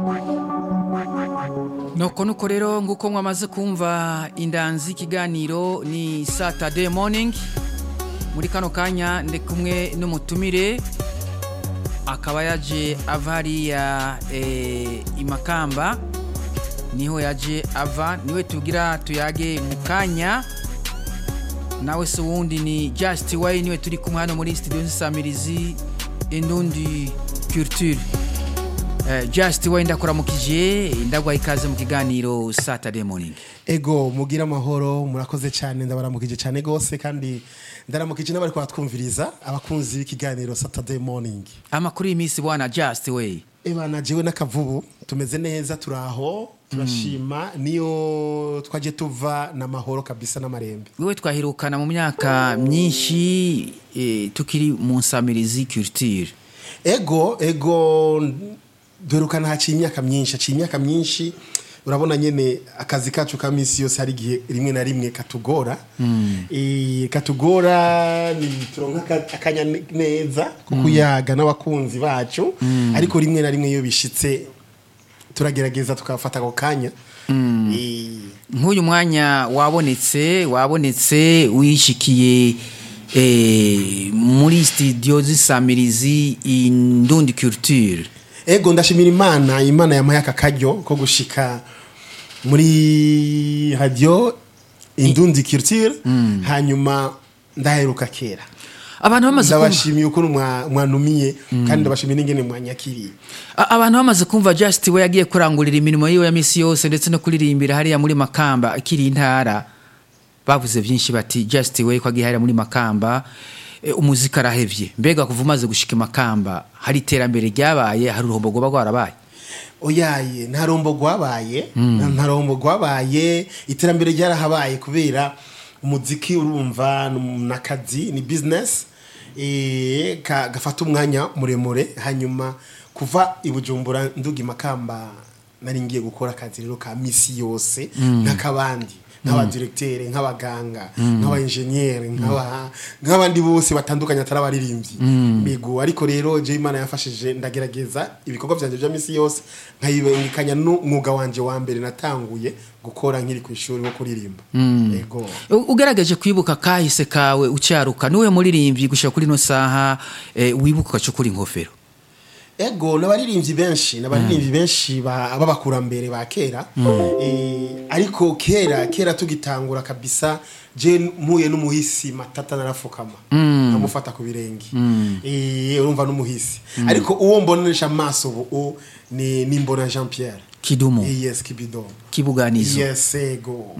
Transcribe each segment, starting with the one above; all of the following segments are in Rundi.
nuko nuko rero nguko mwamaze kumva indanzi ikiganiro ni saturday morning muri kano kanya ndi kumwe n'umutumire akaba yaje ava hariya eh, imakamba niho yaje ava niwe tugira tuyage mu kanya nawe se wundi ni just way niwe turi kumwe hano muri studio nzisamirizi indundi culture Eh, just way ndakuramukije ndagwaye ikaze mu kiganiro saturday morning ego mugira amahoro murakoze cyane ndabaramukije cyane gose kandi ndaramukije n'abari kubatwumviriza abakunzi b'ikiganiro saturday morning amakuru y'iminsi bwana just way ebana jewe n'akavubu tumeze neza turaho turashima niyo twaje tuva n'amahoro kabisa n'amarembe wewe twahirukana mu myaka myinshi eh, tukiri mu nsamirizi culture ego ego duherukana haciye imyaka myinshi haciye imyaka myinshi urabona nyene akazi kacu ka misi yose hari igihe rimwe na rimwe katugora Eh, katugora ni turonka aka- akanya ne- neza ko kuyaga n'abakunzi bacu ariko rimwe na rimwe iyo bishitse turagerageza tukafata ako kanya Eh, nk'uyu mwanya wabonetse wabonetse wishikiye eh, muri studio z'isamirizi indundi culture ego ndashimira imana imana yampaye aka karyo ko gushika muri radio indundi culture hanyuma ndaheruka kera abantu bamaze kumva ndabashimiye ukuntu mwa- mwanumiye kandi ndabashimiye n'ingene mwanyakiriye A- abantu bamaze kumva just we yagiye kurangurira imirimo yiwe ya misi yose ndetse no kuririmbira hariya muri makamba akiri intara bavuze byinshi bati just we ko agiye hariya muri makamba e, umuziki arahevye mbega kuva umaze gushika makamba hari iterambere ryabaye hari uruhombo rwoba rwarabaye oyaye nta rombo rwabaye nta rombo rwabaye iterambere ryarahabaye kubera umuziki urumva ni akazi ni business eh, ka- gafata umwanya muremure hanyuma kuva i bujumbura nduga imakamba nari ngiye gukora akazi rero ka misi yose nk'akabandi nk'abadiregiteri nk'abaganga nk'abayenjeniyeri nk'aba- nk'abandi bose batandukanye atari abaririmbyi migo ariko rero je imana yafashije ndagerageza ibikorwa byanjye bya misi yose nkayibengekanya n'umwuga wanje wa mbere natanguye gukora nkiri ku ishuri wo kuririmba yego U- ugerageje kwibuka kahise kawe ucyaruka niwe muririmbyi gushika kuri no saha e, wibuka ugacukura inkofero ego n'abaririmbyi benshi n'abaririmbyi benshi ba- b'abakurambere ba kera Eh, ariko kera kera tugitangura kabisa je mpuye n'umuhisi matata narafukama nkamufata ku birenge Eh, urumva n'umuhisi ariko uwo mbonesha amaso ubu u- ni ni mbona Jean Pierre kidumu Eh, yes kibido kibuganizo yes ego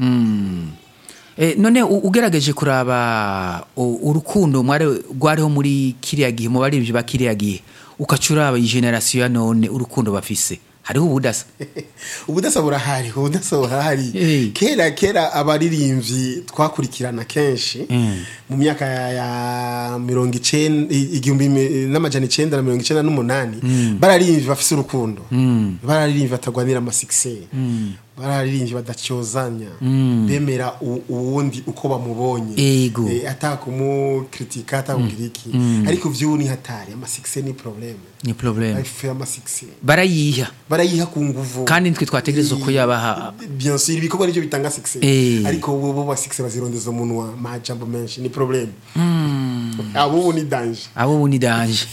E, none u- ugerageje kuraba u- urukundo mwari rwariho muri kiriya gihe mu baririmbyi ba kiriya gihe ukacuraba iyi generasiyo ya none urukundo bafise hariho ubudasa ubudasa burahari ubudasa burahari Eh. kera kera abaririmbyi twakurikirana kenshi mu myaka ya, ya mirongo icenda i- igihumbi mi- n'amajana icenda na mirongo icenda n'umunani bararirimvyi bafise urukundo bararirimvyi batagwanira amasikiseri bararirimvyi badacyozanya bemera u- uwundi uko bamubonye Ego. Eh, atakumukritika atakugira iki ariko vy'ubu ni hatari amasikiseri ni probleme ni probleme afe amasikiseri barayiha barayiha ku nguvu kandi nitwe twategereza ko yabaha bien sûr ibikorwa nicyo bitanga success Eh. ariko bo bo ba success bazirondeza umunwa majambo menshi ni problem abo ubu ni danger abo ubu ni danje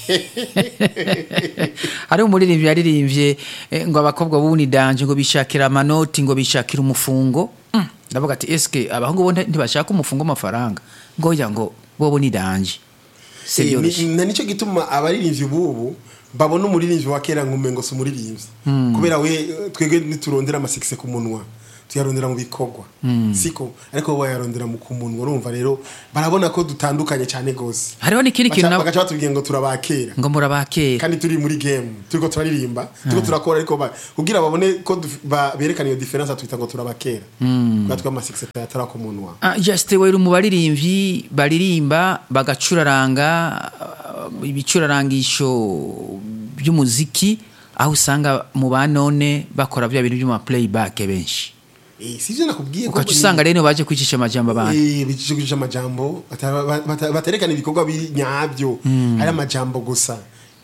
hari umuririmbyi yaririmbye eh, ngo abakobwa bubu ni danje ngo bishakira amanoti ngo bishakira umufungo Mm, ndavuga ati eske abahungu bo nti- ntibashaka umufungo w'amafaranga ngo oya ngo bobo ni danje si Eh, byoroshye ni- na nicyo gituma abaririmbyi bubu babona umuririmbyi wa kera nk'umengo si umuririmbyi kubera we eh, twebwe niturondera amasikise ku munwa tuyarondera mu bikorwa siko ariko bo bayarondera mu ku munwa urumva rero barabona ko dutandukanye cyane gose hariho n'ikindi kintu Baca- nabo bagaca batubwira ngo turabakera ngo murabakera kandi turi muri game turiko turaririmba turiko turakora ariko ba- kugira babone ko duf- ba- berekana iyo difference twita ngo turabakera kubera twe amasikisi atari ku munwa Ah, just we mu baririmbyi baririmba bagacuraranga ah, ibicurarangisho by'umuziki aho usanga mu banone bakora bya bintu by'ama playback benshi Eh, sivyo nakubwiye ko ukaca ni- usanga rero baje kwicisha amajambo abantu Eh, bicisha amajambo bata- bata- baterekana ibikorwa biri nyabyo ari amajambo gusa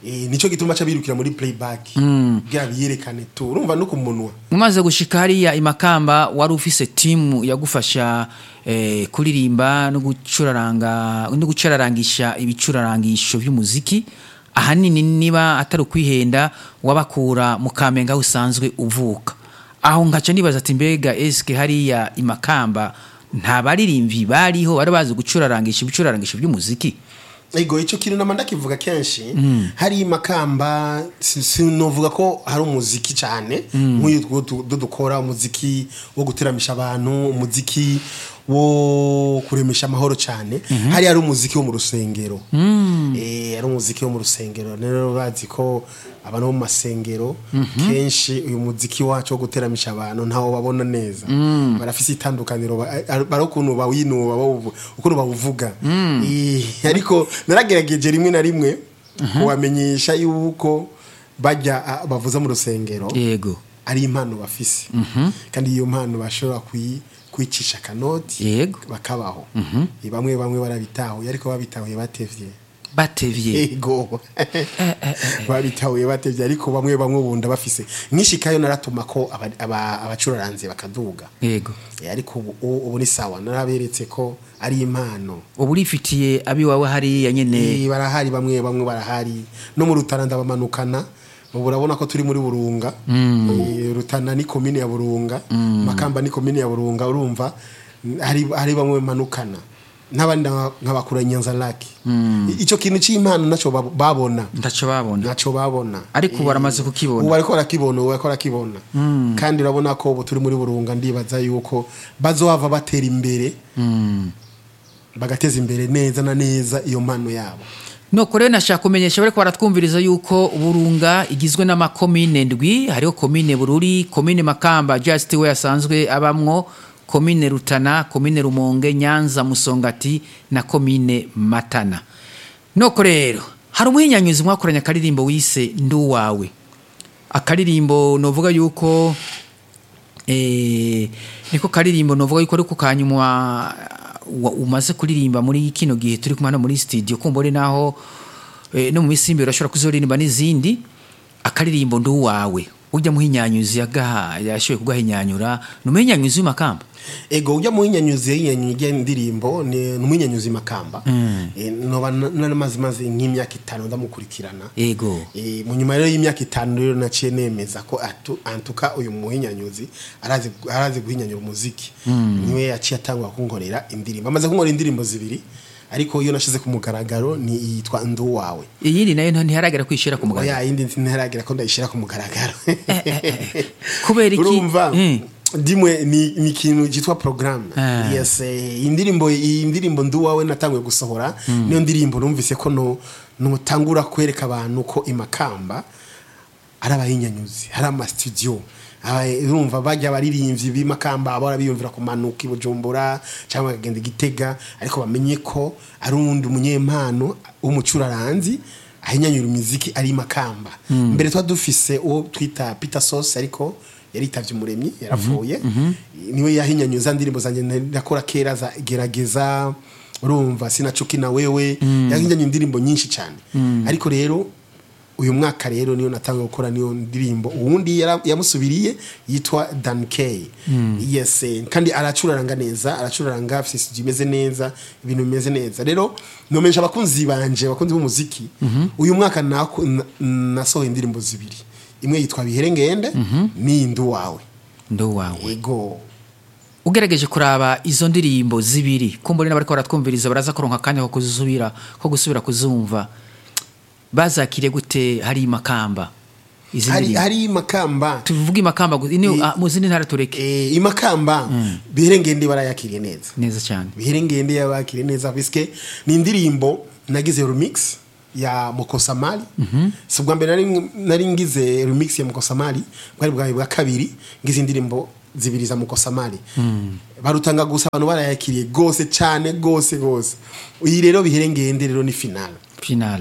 Eh, nico gituma ca birukira muri playback kugira biyerekane tu urumva no ku munwa umaze gushika hariya imakamba wari ufise timu yagufasha eh, kuririmba no gucuraranga no gucurarangisha ibicurarangisho by'umuziki ahanini niba atari ukwihenda wabakura mu kamenge aho usanzwe uvuka aho ngaca nibaza ati mbega eske hariya imakamba nta baririmvyi bariho bari bazi gucurarangisha ibicurarangisho by'umuziki ego ico kintu nama ndakivuga kenshi hari imakamba si- sinovuga ko hari umuziki cyane nk'uyu two du- du- dukora umuziki wo guteramisha abantu umuziki wo kuremesha amahoro cyane hari hari umuziki wo mu rusengero eh ari umuziki wo mu rusengero rero bazi ko abantu bo mu masengero kenshi uyu muziki wacu wo guteramisha abantu ntawo babona neza barafise itandukaniro ba- ari ari ukuntu bawinuba bawuvu- ukuntu bawuvuga Eh, ariko naragerageje rimwe na rimwe kubamenyesha yuko bajya ah, bavuza mu rusengero yego ari impano bafise kandi iyo mpano bashobora kuyi kwicisha akanoti Yego. bakabaho Eh, bamwe bamwe barabitahuye ariko babitahuye batevye batevye ego babitahuye batevye ariko bamwe bamwe bunda bafise nkishikayo naratuma ko aba- aba- abacuraranze bakaduga yego Eh, ariko ubu ubu ni sawa naraberetse ko ari impano ubu urifitiye abiwawe hariya nyene Eh, barahari bamwe bamwe barahari no mu rutana ndabamanukana ubu urabona ko turi muri burunga Eh, rutana ni komine ya burunga makamba ni komine ya burunga urumva hari hari bamwe manukana n'abandi nk'abakura nyanza laki icyo kintu cy'impano nacyo bab- babona ntaco babona ntacyo babona Ariko ubu baramaze kukibona. ubu bariko barakibona ubu bariko barakibona kandi urabona ko ubu turi muri burunga ndibaza yuko bazohava batera imbere bagateza imbere neza na neza iyo mpano yabo nuko rero nashaka kumenyesha bariko baratwumviriza yuko burunga igizwe n'amakomine ndwi hariho komine bururi komine makamba just we yasanzwe abamwo komine rutana komine rumonge nyanza musongati na komine matana nuko rero hari umuhinyanyuzi mwakoranye akaririmbo wise nduwawe akaririmbo novuga yuko eh, niko karirimbo novuga yuko ariko kanyuma wa- umaze kuririmba muri kino gihe turi kumwe hano muri studio kumbure naho eh, no mu minsi imbere urashobora kuzoririmba n'izindi akaririmbo nduwawe ujya muhinyanyuzi yagaha yashoboye kugahinyanyura ni umuhinyanyuzi w'imakamba ego ujya mu hinyanyuzi yinyanyuye indirimbo ni ni umuhinyanyuzi makamba Eh, noba na- naramaze maze nk'imyaka itanu ndamukurikirana ego Eh, mu nyuma rero y'imyaka itanu rero naciye nemeza ko atu- antuka uyu muhinyanyuzi arazi arazi guhinyanyura umuziki niwe yaciye atangwa kunkorera indirimbo amaze kunkorera indirimbo zibiri ariko iyo nashize ku mugaragaro ni yitwa ndu wawe iyindi nayo ntiharagera kwishira ku mugaragaro oya yindi ntaragira ko ndayishyira ku mugaragaro kubera iki urumva Mm. ndimwe ni ni ikintu cyitwa programme Ah. yes eh, indirimbo iyi ndirimbo ndu wawe natanguye gusohora niyo ndirimbo numvise ko no nutangura kwereka abantu ko imakamba ari abahinyanyuzi hari amastudio Aba- urumva bajya abaririmbyi b'imakamba bahora biyumvira kumanuka i bujumbura cyangwa bakagenda i gitega ariko bamenye ko ari uwundi umunyempano w'umucuraranzi ahinyanyura imiziki ari makamba mbere tuba dufise uwo twita peter sauce ariko yaritavye umuremyi yarapfuye niwe yahinyanyuza ndirimbo zanjye nakora kera za gerageza urumva sinacuki na wewe yahinyanyuye indirimbo nyinshi cyane ariko rero uyu mwaka rero niyo natanga gukora niyo ndirimbo uwundi yara- yamusubiriye yitwa Dan K yes eh, kandi aracuraranga neza aracuraranga afite studio imeze neza ibintu bimeze neza rero nomeje abakunzi banje abakunzi b'umuziki uyu mwaka nako- na- nasohoye indirimbo zibiri imwe yitwa biherengende n'iyindi wawe nduwawe ego ugerageje kuraba izo ndirimbo zibiri kumbure n'abariko baratwumviriza baraza kuronka akanya ko kuzubira ko gusubira kuzumva bazakire gute hari imakamba izi hari ndirimbo hari makamba tuvuge imakamba gusa ini ah, mu zindi ntara tureke eh, imakamba biherengende barayakiriye neza neza cyane biherengende yabakire neza biske ni indirimbo nagize remix ya Mokosamali si ubwa mbere nari- nari ngize remix ya Mokosamali bwari bwawe bwa kabiri ngize indirimbo zibiri za Mokosamali barutanga gusa abantu barayakiriye gose cyane gose gose iyi rero biherengende rero ni final final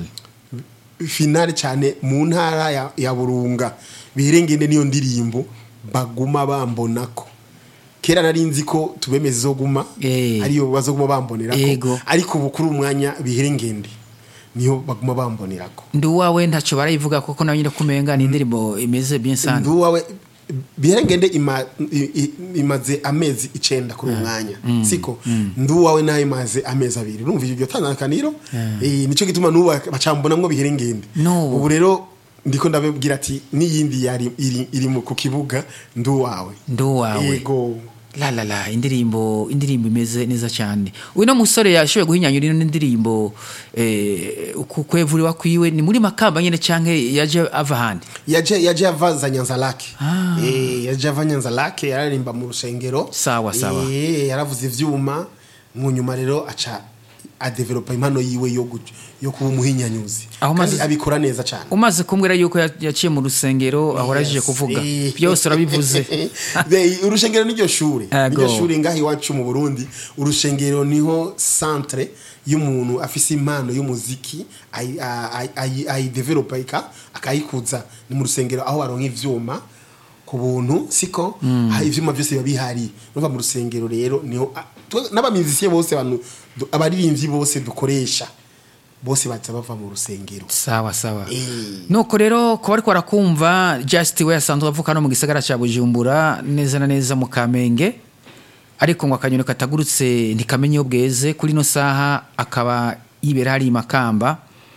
finale cyane mu ntara ya, ya burunga biherengende niyo ndirimbo baguma bambona ko kera nari nzi ko tubemeze izoguma Eh. ariyo bazoguma bambonera Yego. ko ariko ubu kuri umwanya biherengende niho baguma bambonerako ndi uwawe ntacyo barayivuga kuko nawe nyine kumenga ni indirimbo imeze bien sana ndi uwawe birengende ima, i- i- imaze amezi icenda kuri uwo mwanya siko ndi uwawe nayo imaze amezi abiri urumva iryo tandukaniro Eh, nico gituma n'ubu bacambonamwo biherengende No. ubu rero ndiko ndababwira ati n'iyindi yari iri, iri mu- ku kibuga ndi uwawe ndi uwawe yego la la la indirimbo indirimbo imeze neza cyane uyu no musore yashoboye guhinyanyura ino ndirimbo eh, ku kwevuriwa kwiwe ni muri makamba nyine canke yaje ava ahandi yaje yaje ava za nyanza lake Ah. eh yaje ava nyanza lake yararimba mu rusengero Sawa, sawa. eh yaravuze ivyuma mu nyuma rero aca adevelopa impano yiwe yo gu- yo kuba umuhinyanyuzi Aho kandi maze- abikora neza cyane umaze kumbwira yuko ya- yaciye mu rusengero ahora aje Yes. kuvuga Eh. byose urabivuze Be- urushengero niryo shuri Ego. niryo shuri ngaho iwacu mu burundi urushengero niho centre y'umuntu afise impano y'umuziki ayi- ayi- ayi- ayidevelopa ika- akayikuza ni mu rusengero aho baronka ivyuma ku buntu siko ha, ivyuma byose biba bihari nuva mu rusengero rero niho a- twe- n'abamizisiye bose abantu du- abaririmbyi bose dukoresha bose baza bava mu rusengero sawa sawa Eh. nuko rero kuba ariko barakumva just we asanzwe avuka no mu gisagara cya bujumbura neza na neza mu kamenge ariko ngo akanyoni katagurutse ntikamenya iyo bweze kuri ino saha akaba yibera hari i makamba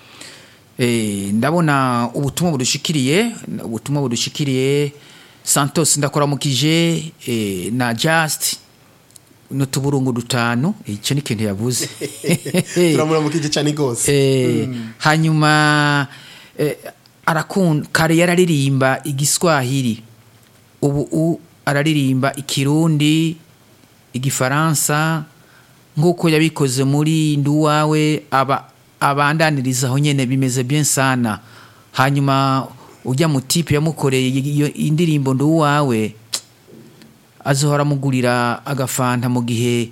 Eh, ndabona ubutumwa budushikiriye ubutumwa budushikiriye santos ndakoramukije eh, na just n'utuburungu dutanu icyo ni ikintu yavuze turamuramukije cyane rwose Eh, hanyuma eh, arakunda kare yararirimba igiswahili ubu u araririmba ikirundi igifaransa nk'uko yabikoze muri nduwawe aba abandaniriza aho nyene bimeze bien sana hanyuma ujya mu tipe yamukoreye iyo indirimbo nduwawe azohora amugurira agafanta mu gihe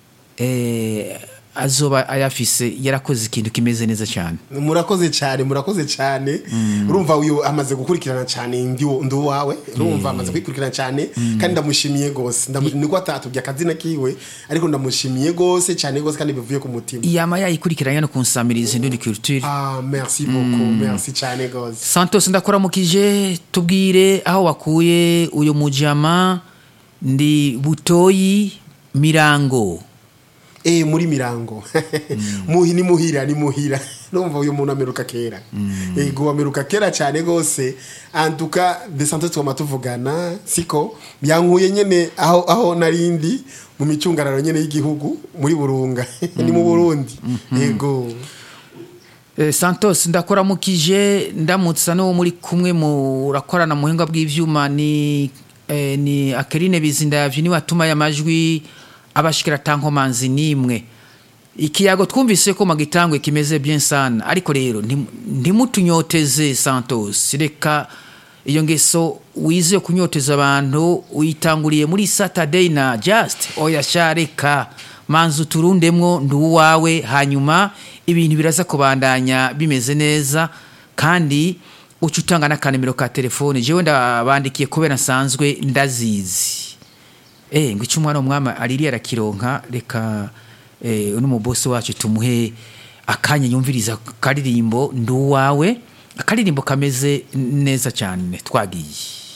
eh, azoba ayafise yarakoze ikintu kimeze neza cyane murakoze cyane murakoze cyane urumva uyu amaze gukurikirana cyane ndi ndi uwawe urumva amaze kwikurikirana cyane kandi ndamushimiye gose Ndamu- niko atatubye akazina kiwe ariko ndamushimiye gose cyane gose kandi bivuye ku mutima yama yayikurikiranye no kunsamiriza indundi culture ah merci beaucoup merci cyane gose santos ndakuramukije tubwire aho wakuye uyu mujama ndi butoyi mirango eh muri mirango muhi ni muhira ni muhira numva uyu muntu ameruka kera ego ameruka kera cyane gose antuka de santé twama tuvugana siko byankuye nyene aho aho narindi mu micungararo nyene y'igihugu muri burunga ni mu Burundi ego Eh, santos ndakuramukije ndamutsa n'uwo muri kumwe murakorana mu buhinga bw'ivyuma ni eh, ni akerine bizindavyi niwe atumaye amajwi abashikira tankomanzi nimwe ikiyago twumvise ko magitangwe kimeze bien sana ariko rero ntim- ntimutunyoteze santos reka iyo ngeso wize yo kunyoteza abantu uyitanguriye muri saturday na just oya sha reka manza uturundemwo ndi uwawe hanyuma ibintu biraza kubandanya bimeze neza kandi uca utanga n'akanimero ka telefone jewe ndabandikiye kubera nsanzwe ndazizi eh ngo icyo umwana w'umwami aririye arakironka reka eh, uno mubosi wacu tumuhe akanya yumviriza akaririmbo ndi uwawe akaririmbo kameze neza cyane twagiye